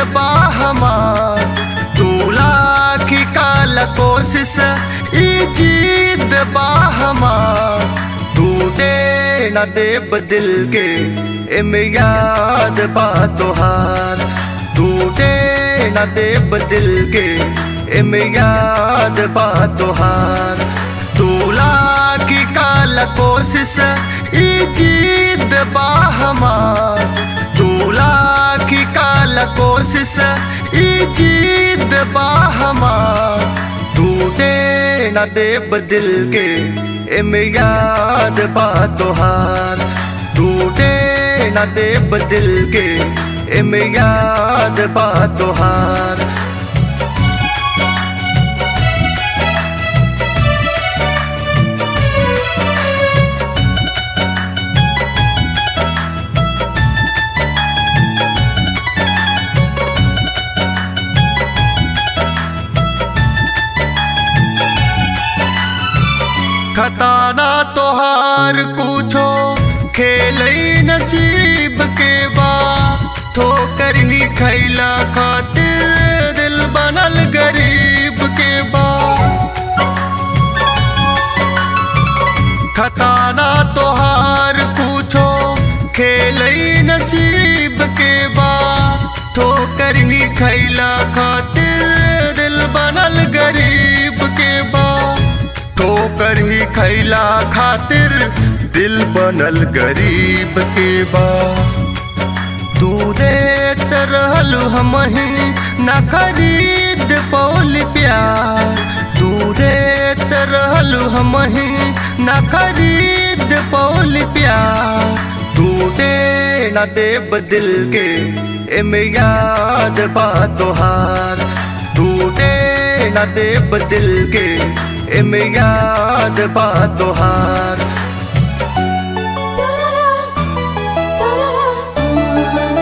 बा हमार तू लाखी काल कोशिश ई जीत बा हमार टूटे न देब दिल के एमे याद बा तोहार टूटे न देब दिल के एमे याद बा तोहार तू लाखी काल कोशिश ई जीत बा हमार तू लाखी काल कोशिश ई जीत बा हमार टूटे न देब दिल के एमे याद बा तोहार टूटे न देब दिल के एमे याद बा तोहार खताना तोहार कुछो खेल नसीब के बा ठोकर ही खैला खातिर दिल बनल गरीब के बा खताना तोहार कुछो खेल नसीब के बा ठोकर ही खैला खातिर दिल बनल गरीब के बा ठोकर ही खैला खातिर दिल बनल गरीब के बा तू देत रहल हमही न खरीद पौल प्यार तू देत रहल हमही न खरीद पौल प्यार टूटे न देब दिल के एमे याद बा तोहार टूटे न देब दिल के एमे याद बा तोहार Ta-da-da, ta-da-da.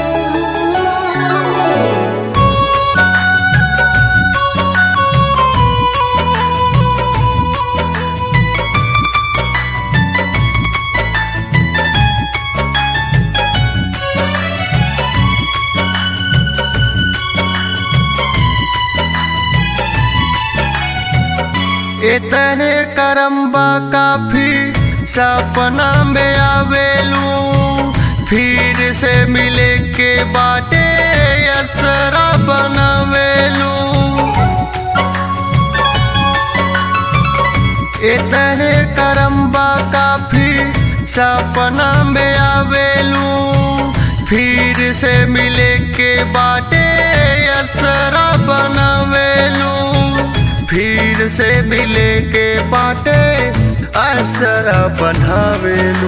इतने करम्बा काफी सपना में आवेलू फिर से मिले के बाटे असरा बनावेलू इतने करम्बा काफी सपना में आवेलू फिर से मिले के बाटे असरा बनावेलू फिर से मिले के बाटे असरा बनावेलू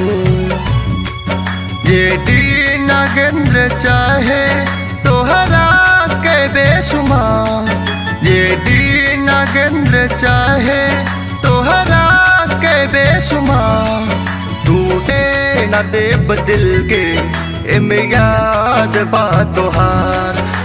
ये डी नागेंद्र चाहे तोहरा के बेसुमार ये डी नागेंद्र चाहे तोहरा के बेसुमार टूटे न देब दिल के एमे याद बा तोहार